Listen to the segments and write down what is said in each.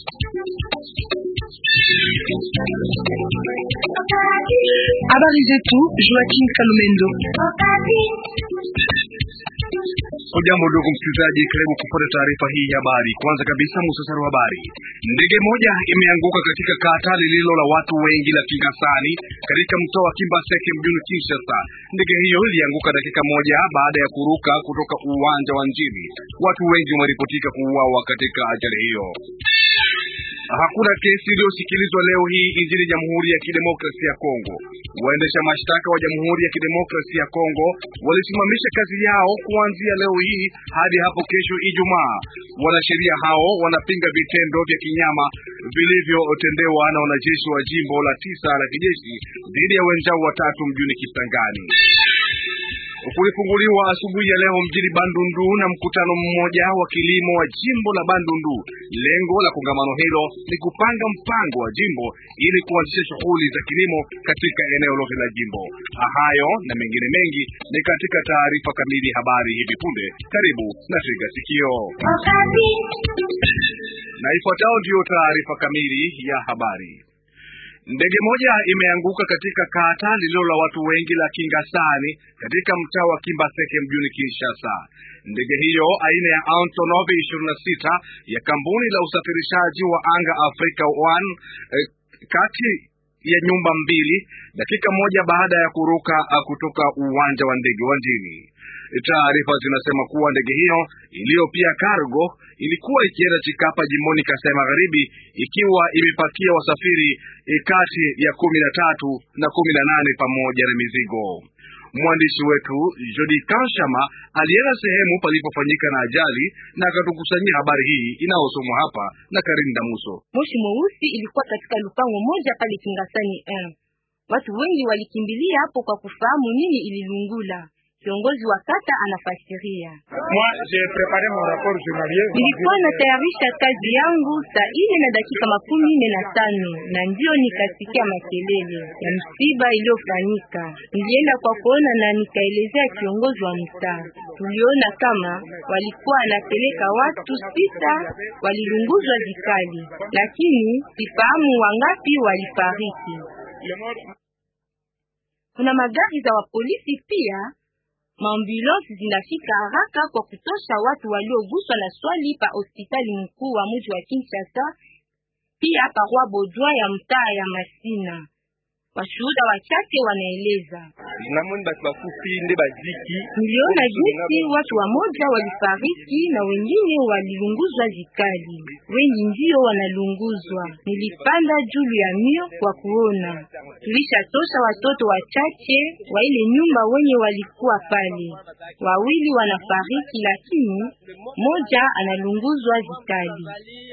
Habari zetu Joaquin Kalumendo. Hujambo ndugu msikilizaji, karibu kufuata taarifa hii ya habari. Kwanza kabisa, muhtasari wa habari. Ndege moja imeanguka katika kata lililo la watu wengi la Kingasani katika mtaa wa Kimbaseke mjini Kinshasa. Ndege hiyo ilianguka dakika moja baada ya kuruka kutoka uwanja wa Njili. Watu wengi wameripotika kuuawa katika ajali hiyo. Hakuna kesi iliyosikilizwa leo hii nchini Jamhuri ya Kidemokrasia ya Kongo. Waendesha mashtaka wa Jamhuri ya Kidemokrasia ya Kongo walisimamisha kazi yao kuanzia leo hii hadi hapo kesho Ijumaa. Wanasheria hao wanapinga vitendo vya kinyama vilivyotendewa na wanajeshi wa jimbo la tisa la kijeshi dhidi ya wenzao watatu mjini Kisangani. Kulifunguliwa asubuhi ya leo mjini Bandundu na mkutano mmoja wa kilimo wa jimbo la Bandundu. Lengo la kongamano hilo ni kupanga mpango wa jimbo ili kuanzisha shughuli za kilimo katika eneo lote la jimbo. Hayo na mengine mengi ni katika taarifa kamili habari hivi punde. Karibu na tega sikio, na ifuatayo ndiyo taarifa kamili ya habari. Ndege moja imeanguka katika kata lililo la watu wengi la Kingasani katika mtaa wa Kimbaseke mjini Kinshasa. Ndege hiyo aina ya Antonov 26 ya kampuni la usafirishaji wa anga Africa One eh, kati ya nyumba mbili dakika moja baada ya kuruka kutoka uwanja wa ndege wa Njini. Taarifa zinasema kuwa ndege hiyo iliyo pia cargo ilikuwa ikienda Chikapa jimboni Kasai Magharibi ikiwa imepakia wasafiri kati ya kumi na tatu na kumi na nane pamoja na mizigo. Mwandishi wetu Jodi Kanshama alienda sehemu palipofanyika na ajali na akatukusanyia habari hii inayosomwa hapa na Karim Damuso. Moshi mweusi ilikuwa katika lupango moja pale Kingasani 1. Watu wengi walikimbilia hapo kwa kufahamu nini ililungula. Kiongozi wa kata anafasiria. Nilikuwa natayarisha kazi yangu saa ine na dakika makumi ine na tano na ndio nikasikia makelele ya msiba iliyofanyika. Nilienda kwa kuona na nikaelezea kiongozi wa mtaa. Tuliona kama walikuwa anapeleka watu sita walilunguzwa vikali, lakini sifahamu wangapi walifariki. Kuna magari za wapolisi pia maambulansi zinafika haraka kwa kutosha watu walioguswa na swali pa hospitali mkuu wa mji wa Kinshasa, pia pa Roi Baudouin ya mtaa ya Masina. Washuhuda wachache wanaeleza, niliona jinsi watu wamoja walifariki na wengine walilunguzwa vikali, wengi ndio wanalunguzwa. Nilipanda juu ya mio kwa kuona. Tulishatosha watoto wachache wa ile nyumba wenye walikuwa pale, wawili wanafariki, lakini moja analunguzwa vikali.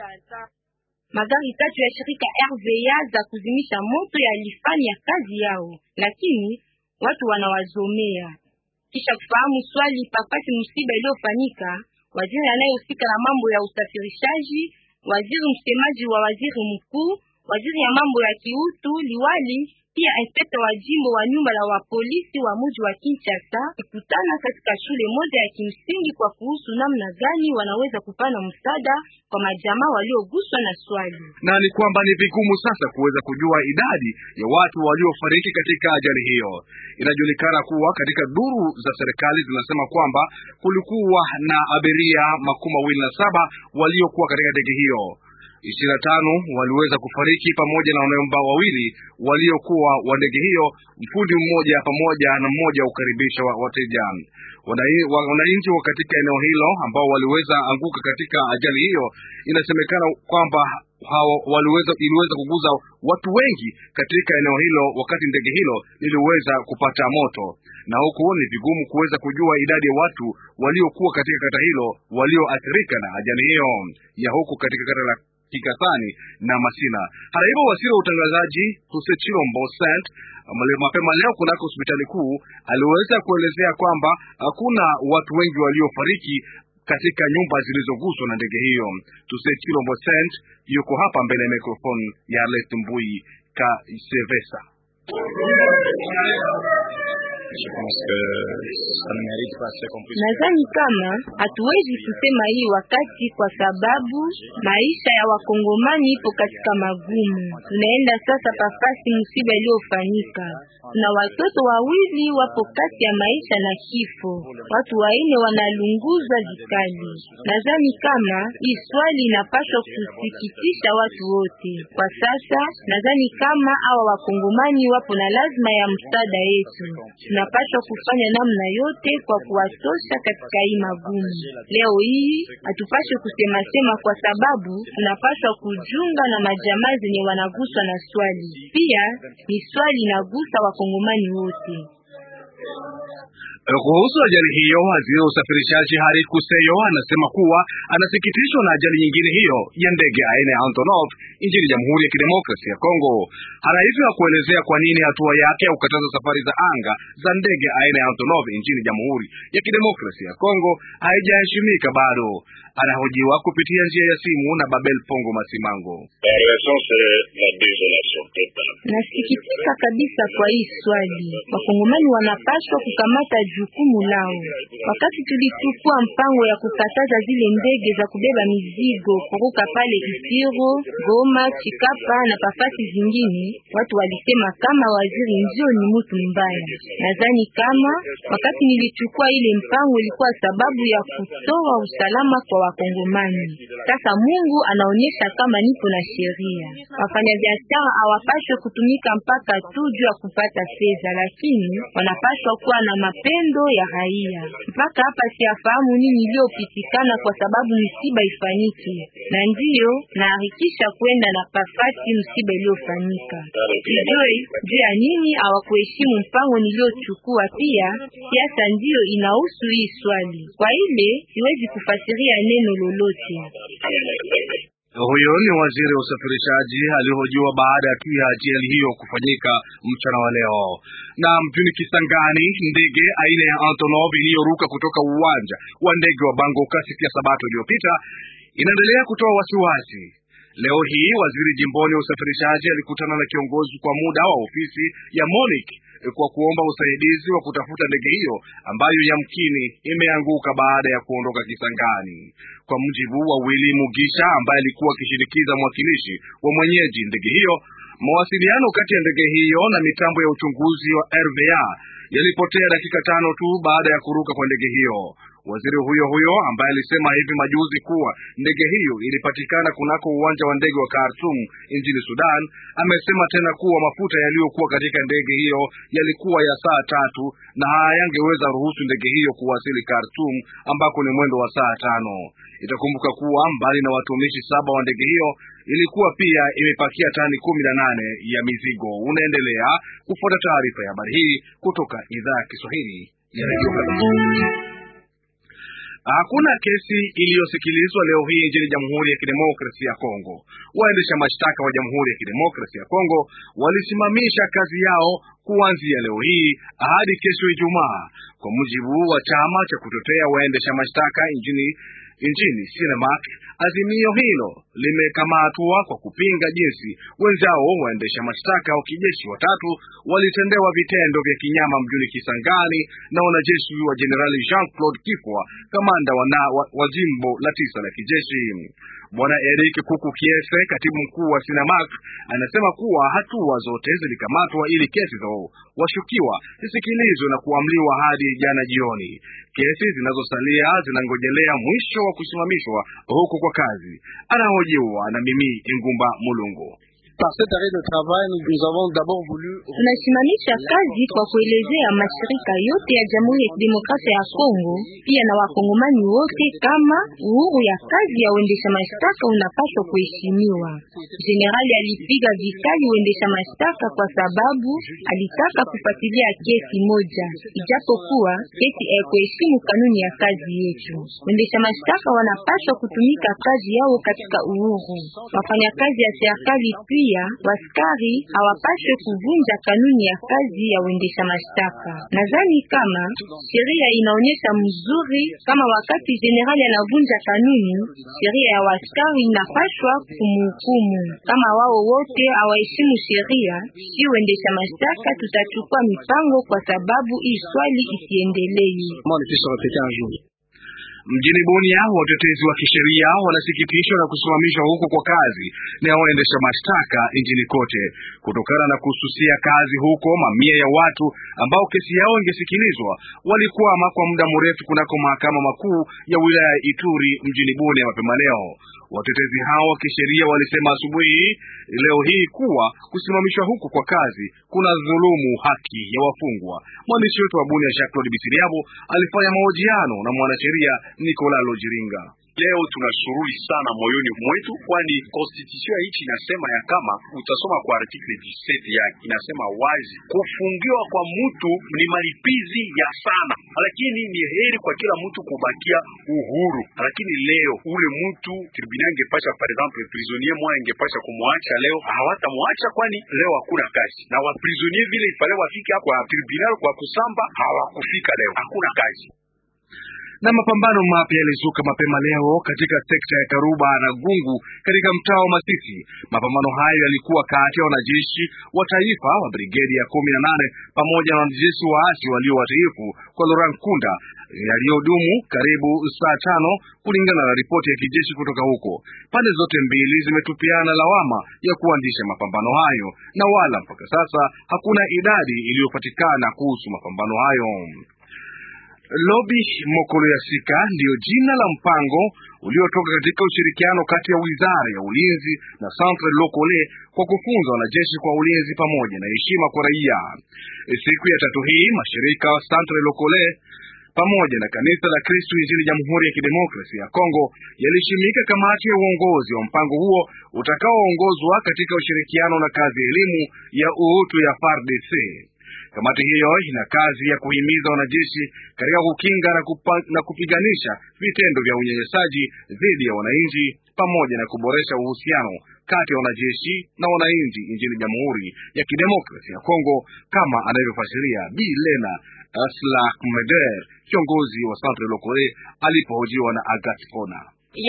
Magari tatu ya shirika RVA za kuzimisha moto yalifanya kazi yao, lakini watu wanawazomea. Kisha kufahamu swali papati msiba iliyofanyika, waziri anayehusika na mambo ya usafirishaji, waziri msemaji wa waziri mkuu, waziri ya mambo ya kiutu, liwali pia inspekta wa jimbo wa nyumba la wapolisi wa mji wa Kinshasa kukutana katika shule moja ya kimsingi kwa kuhusu namna gani wanaweza kupana msaada kwa majamaa walioguswa na swali. Na ni kwamba ni vigumu sasa kuweza kujua idadi ya watu waliofariki katika ajali hiyo. Inajulikana kuwa katika duru za serikali zinasema kwamba kulikuwa na abiria makumi mawili na saba waliokuwa katika ndege hiyo ishirini na tano waliweza kufariki pamoja na wanamemba wawili waliokuwa wa ndege hiyo, mfundi mmoja pamoja na mmoja wa kukaribisha wateja. Wananchi wa katika eneo hilo ambao waliweza anguka katika ajali hiyo, inasemekana kwamba hao waliweza iliweza kuguza watu wengi katika eneo hilo wakati ndege hilo liliweza kupata moto, na huku ni vigumu kuweza kujua idadi ya watu waliokuwa katika kata hilo walioathirika na ajali hiyo ya huku katika kata la Kikasani na Masina. Hata hivyo, waziri wa utangazaji Tuse Chilombo Sent mapema leo kunako hospitali kuu aliweza kuelezea kwamba hakuna watu wengi waliofariki katika nyumba zilizoguswa na ndege hiyo. Tuse Chilombo Sent yuko hapa mbele ya mikrofoni ya Ernest Mbui Kasevesa. Nadhani kama hatuwezi kusema hii wakati kwa sababu maisha ya wakongomani ipo katika magumu. Tunaenda sasa pafasi msiba iliyofanyika, kuna watoto wawili wapo kati ya maisha na kifo, watu waine wanalunguzwa vikali. Nadhani kama hii swali inapaswa kusikitisha watu wote kwa sasa. Nadhani kama hawa wakongomani wapo na lazima ya msaada yetu, tunapaswa kufanya namna yote kwa kuwatosha katika hii magumu. Leo hii hatupaswe kusema sema, kwa sababu tunapaswa kujiunga na majamaa zenye wanaguswa na swali. Pia ni swali inagusa wakongomani wote. Kuhusu ajali hiyo, waziri wa usafirishaji Hari Kuseyo anasema kuwa anasikitishwa na ajali nyingine hiyo ya ndege aina ya Antonov nchini Jamhuri ya Kidemokrasia ya Kongo. Hana hivyo ya kuelezea kwa nini hatua yake ya kukataza safari za anga za ndege aina ya Antonov nchini Jamhuri ya Kidemokrasia ya Kongo haijaheshimika bado. Anahojiwa kupitia njia ya simu na Babel Pongo Masimango. Nasikitika kabisa kwa hii swali. Wakongomani wanapaswa kukamata jukumu lao. Wakati tulichukua mpango ya kukataza zile ndege za kubeba mizigo kuruka pale Isiro, Goma, Chikapa na pafasi zingine, watu walisema kama waziri ndio ni mtu mbaya. Nadhani kama wakati nilichukua ile mpango ilikuwa sababu ya kutoa usalama kwa Wakongomani. Sasa Mungu anaonyesha kama nipo na sheria. Wafanyabiashara hawapaswe kutumika mpaka tu juu ya kupata fedha, lakini wanapaswa kuwa na mapendo ya raia. Mpaka hapa siyafahamu nini iliyopitikana kwa sababu msiba ifanyike, na ndiyo naharikisha kwenda na pafati msiba iliyofanyika. Sijui juu ya nini hawakuheshimu mpango niliochukua. Pia siasa ndiyo inahusu hii swali, kwa ile siwezi kufasiria neno lolote. Huyo ni waziri wa usafirishaji alihojiwa baada tu ya ajali hiyo kufanyika mchana wa leo. Na mjini Kisangani, ndege aina ya Antonov iliyoruka kutoka uwanja wa ndege wa Bangoka siku ya Sabato iliyopita inaendelea kutoa wasiwasi. Leo hii waziri jimboni wa usafirishaji alikutana na kiongozi kwa muda wa ofisi ya MONUC kwa kuomba usaidizi wa kutafuta ndege hiyo ambayo yamkini imeanguka baada ya kuondoka Kisangani. Kwa mujibu wa Willy Mugisha ambaye alikuwa akishinikiza mwakilishi wa mwenyeji ndege hiyo, mawasiliano kati ya ndege hiyo na mitambo ya uchunguzi wa RVA yalipotea dakika tano tu baada ya kuruka kwa ndege hiyo. Waziri huyo huyo ambaye alisema hivi majuzi kuwa ndege hiyo ilipatikana kunako uwanja wa ndege wa Khartoum nchini Sudan, amesema tena kuwa mafuta yaliyokuwa katika ndege hiyo yalikuwa ya saa tatu na hayangeweza ruhusu ndege hiyo kuwasili Khartoum ambako ni mwendo wa saa tano. Itakumbuka kuwa mbali na watumishi saba wa ndege hiyo ilikuwa pia imepakia tani kumi na nane ya mizigo. Unaendelea kufuata taarifa ya habari hii kutoka idhaa ya Kiswahili ya redio Hakuna kesi iliyosikilizwa leo hii nchini Jamhuri ya Kidemokrasia ya Kongo. Waendesha mashtaka wa Jamhuri ya Kidemokrasia ya Kongo walisimamisha kazi yao kuanzia leo hii hadi kesho Ijumaa, kwa mujibu wa chama cha kutetea waendesha mashtaka nchini nchini Sinemak. Azimio hilo limekamatwa kwa kupinga jinsi wenzao waendesha mashtaka wa kijeshi watatu walitendewa vitendo vya kinyama mjini Kisangani na wanajeshi wa Jenerali Jean-Claude Kifwa, kamanda wa, wa, wa jimbo la tisa la kijeshi. Bwana Eric Kuku Kiese, katibu mkuu wa Sinamak, anasema kuwa hatua zote zilikamatwa ili kesi za washukiwa zisikilizwe na kuamliwa hadi jana jioni. Kesi zinazosalia zinangojelea mwisho wa kusimamishwa huko kwa kazi. Anahojiwa na mimi Ingumba Mulungu. Tunasimamisha kazi kwa kuelezea mashirika yote ya Jamhuri ya Kidemokrasia ya Kongo pia na wakongomani wote kama uhuru ya kazi ya uendesha mashtaka unapaswa kuheshimiwa. Generali alipiga vikali uendesha mashtaka kwa sababu alitaka kufuatilia kesi moja, ijapokuwa kesi haikuheshimu kanuni ya kazi yetu. Uendesha mashtaka wanapaswa kutumika kazi yao katika uhuru. Wafanyakazi ya serikali pia sheria, waskari hawapaswe kuvunja kanuni ya kazi ya uendesha mashtaka. Nadhani kama sheria inaonyesha mzuri kama wakati jenerali anavunja kanuni, sheria ya waskari inapaswa kumhukumu. Kama wao wote hawaheshimu sheria, si uendesha mashtaka tutachukua mipango kwa sababu hii swali isiendelee. Mjini Bunia, watetezi wa kisheria wanasikitishwa na kusimamishwa huko kwa kazi na waendesha mashtaka nchini kote kutokana na kususia kazi huko. Mamia ya watu ambao kesi yao ingesikilizwa walikwama kwa muda mrefu kunako mahakama makuu ya wilaya ya Ituri mjini Bunia mapema leo. Watetezi hao wa kisheria walisema asubuhi leo hii kuwa kusimamishwa huko kwa kazi kuna dhulumu haki ya wafungwa. Mwandishi wetu wa Bunia Jacques Claude Bisiriabo alifanya mahojiano na mwanasheria Nicolas Lojiringa. Leo tunashuruhi sana moyoni mwetu, kwani constitution ya nchi inasema ya kama utasoma kwa article 17 yake inasema wazi kufungiwa kwa mtu ni malipizi ya sana, lakini ni heri kwa kila mtu kubakia uhuru. Lakini leo ule mtu tribunal ingepasha, par exemple prisonnier mmoja ingepasha kumwacha, leo hawatamwacha, kwani leo hakuna kazi, na wa prisonnier vile ipale wafike kwa tribunal kwa kusamba hawakufika, leo hakuna kazi na mapambano mapya yalizuka mapema leo katika sekta ya Karuba na Gungu katika mtaa wa Masisi. Mapambano hayo yalikuwa kati ya wanajeshi wa taifa wa brigedi ya kumi na nane pamoja na wanajeshi waasi walio watiifu kwa Laurent Nkunda yaliyodumu karibu saa tano kulingana na ripoti ya kijeshi kutoka huko. Pande zote mbili zimetupiana lawama ya kuanzisha mapambano hayo na wala mpaka sasa hakuna idadi iliyopatikana kuhusu mapambano hayo. Lobi Mokolo ya Sika ndiyo jina la mpango uliotoka katika ushirikiano kati ya wizara ya ulinzi na Centre Lokole kwa kufunza wanajeshi kwa ulinzi pamoja na heshima kwa raia. Siku ya tatu hii mashirika Centre Lokole pamoja na kanisa la Kristo nchini Jamhuri ya Kidemokrasia ya Kongo yalishimika kamati ya uongozi wa mpango huo utakaoongozwa katika ushirikiano na kazi ya elimu ya uutu ya FARDC. Kamati hiyo ina kazi ya kuhimiza wanajeshi katika kukinga na, kupa, na kupiganisha vitendo vya unyanyasaji dhidi ya wananchi pamoja na kuboresha uhusiano kati ya wanajeshi na wananchi nchini Jamhuri ya Kidemokrasia ya Kongo, kama anavyofasiria Bi Lena Slakmeder, kiongozi wa Centre Lokole alipohojiwa na Agat Fona.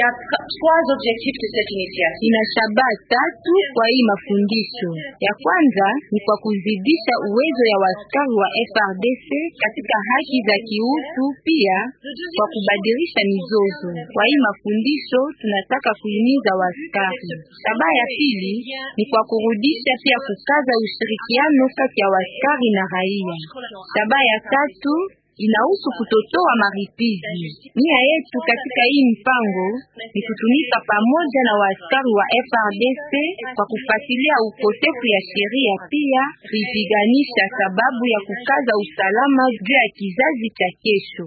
Ina shabaha tatu kwa hii mafundisho. Ya kwanza ni kwa kuzidisha uwezo ya waskari wa FRDC katika haki za kiutu, pia kwa kubadilisha mizozo. Kwa hii mafundisho tunataka kuhimiza waskari. Shabaha ya pili ni kwa kurudisha pia kukaza ushirikiano kati ya waskari na raia. Shabaha ya tatu inahusu kutotoa maripizi. Nia yetu katika hii mpango ni kutumika pamoja na waaskari wa FRDC kwa kufuatilia ukosefu ya sheria, pia kuipiganisha sababu ya kukaza usalama juu ya kizazi cha kesho.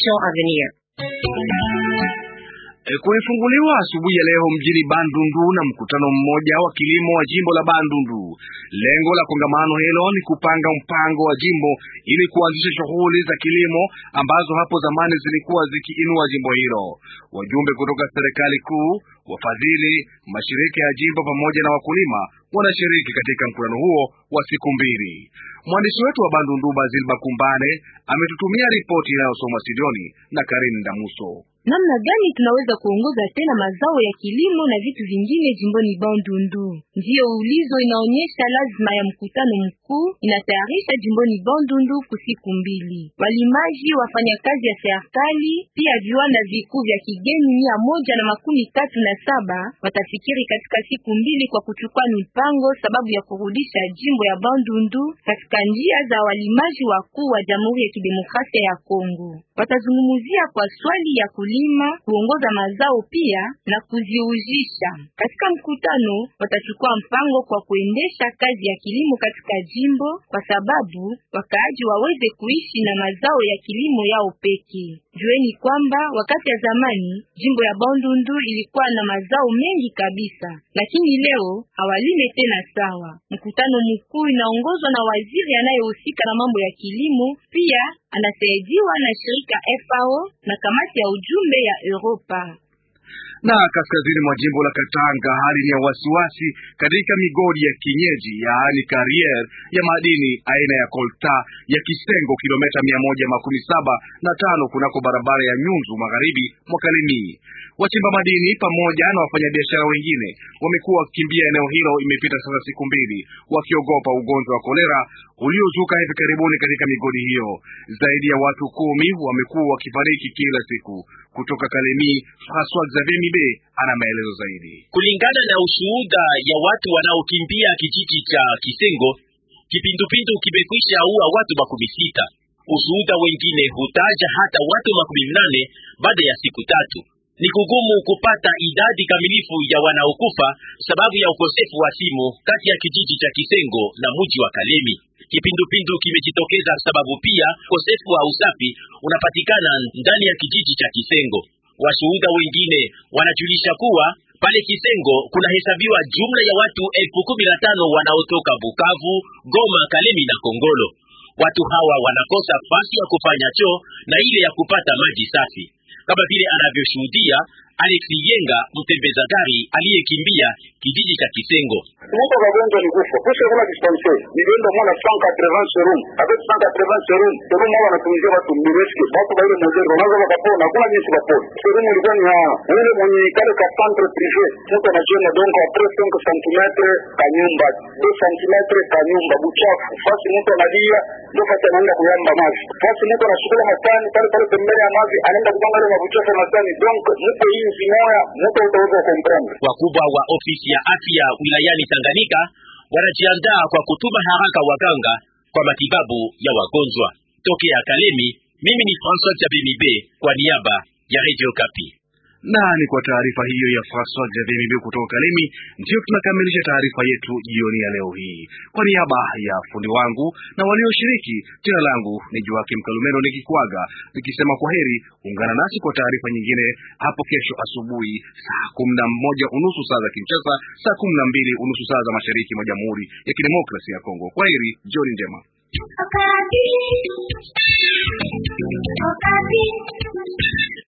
E, kulifunguliwa asubuhi ya leo mjini Bandundu na mkutano mmoja wa kilimo wa jimbo la Bandundu. Lengo la kongamano hilo ni kupanga mpango wa jimbo ili kuanzisha shughuli za kilimo ambazo hapo zamani zilikuwa zikiinua jimbo hilo. Wajumbe kutoka serikali kuu, wafadhili, mashirika ya jimbo pamoja na wakulima wanashiriki katika mkutano huo wa siku mbili. Mwandishi wetu wa Bandundu Bazil Bakumbane ametutumia ripoti inayosoma studioni na Karin Damuso. Namna gani tunaweza kuongoza tena mazao ya kilimo na vitu vingine jimboni Bandundu? Ndiyo ulizo inaonyesha lazima ya mkutano mkuu inatayarisha jimboni Bandundu kusiku mbili. Walimaji, wafanyakazi ya serikali, pia viwanda vikuu vya kigeni mia moja na makumi tatu na saba watafikiri katika siku mbili kwa kuchukua mipango sababu ya kurudisha jimbo ya Bandundu katika njia za walimaji wakuu wa Jamhuri ya Kidemokrasia ya Kongo. Watazungumzia kwa swali ya kulima, kuongoza mazao pia na kuziuzisha. Katika mkutano watachukua mpango kwa kuendesha kazi ya kilimo katika jimbo kwa sababu wakaaji waweze kuishi na mazao ya kilimo yao pekee. Jueni kwamba wakati ya zamani jimbo ya Bandundu ilikuwa na mazao mengi kabisa, lakini leo hawalime tena sawa. Mkutano mkuu inaongozwa na waziri anayehusika na mambo ya kilimo, pia anasaidiwa na shirika FAO na kamati ya ujumbe ya Europa. Na kaskazini mwa jimbo la Katanga, hali ni ya wasiwasi katika migodi ya kienyeji yaani karier ya madini aina ya kolta ya Kisengo, kilomita mia moja makumi saba na tano kunako barabara ya Nyunzu magharibi mwa Kalemie. Wachimba madini pamoja na wafanyabiashara wengine wamekuwa wakikimbia eneo hilo, imepita sasa siku mbili, wakiogopa ugonjwa wa kolera uliozuka hivi karibuni katika migodi hiyo. Zaidi ya watu kumi wamekuwa wakifariki kila siku. Kutoka Kalemi, Francois Xavier Mibe ana maelezo zaidi. Kulingana na ushuhuda ya watu wanaokimbia kijiji cha Kisengo, kipindupindu kimekwisha ua watu makumi sita. Ushuhuda wengine hutaja hata watu makumi mnane baada ya siku tatu. Ni kugumu kupata idadi kamilifu ya wanaokufa sababu ya ukosefu wa simu kati ya kijiji cha Kisengo na mji wa Kalemi. Kipindupindu kimejitokeza sababu pia ukosefu wa usafi unapatikana ndani ya kijiji cha Kisengo. Washuhuda wengine wanajulisha kuwa pale Kisengo kunahesabiwa jumla ya watu elfu kumi na tano wanaotoka Bukavu, Goma, Kalemi na Kongolo. Watu hawa wanakosa fasi ya kufanya choo na ile ya kupata maji safi, kama vile anavyoshuhudia Alex Yenga, mtembeza gari aliyekimbia kijiji cha Kisengo. Muko wagonjwa ni kufa. Kisha kuna dispensaire. Nilienda mwana 180 serum. Avec 180 serum, serum hawa wanatumizia watu mbireski. Watu wa ile mmoja wanaanza wakapona. Hakuna jinsi kapona. Serum ilikuwa ni hawa. Yule mwenye kale ka centre privé. Mtu anajiona donc après 5 cm ka nyumba. 2 cm ka nyumba buchafu. Fasi mtu analia ndio fasi anaenda kuyamba maji. Fasi mtu anashukula matani pale pale pembeni ya maji anaenda kupanga ile mabuchafu matani. Donc mtu hii zimoya mtu utaweza comprendre. Wakubwa wa ofisi ya afya wilayani Tanganyika wanajiandaa kwa kutuma haraka waganga kwa matibabu ya wagonjwa. Tokea Kalemi, mimi ni François Jabimibe kwa niaba ya Radio Kapi. Na ni kwa taarifa hiyo ya Francois Xavier Mibe kutoka Kalemi, ndiyo tunakamilisha taarifa yetu jioni ya leo hii. Kwa niaba ya fundi wangu na walioshiriki, jina langu ni Joakim Kalumeno nikikwaga nikisema kwa heri. Ungana nasi kwa taarifa nyingine hapo kesho asubuhi saa kumi na moja unusu saa za Kinshasa, saa kumi na mbili unusu saa za mashariki mwa Jamhuri ya Kidemokrasia ya Kongo. Kwa heri, jioni njema. Okapi. Okapi.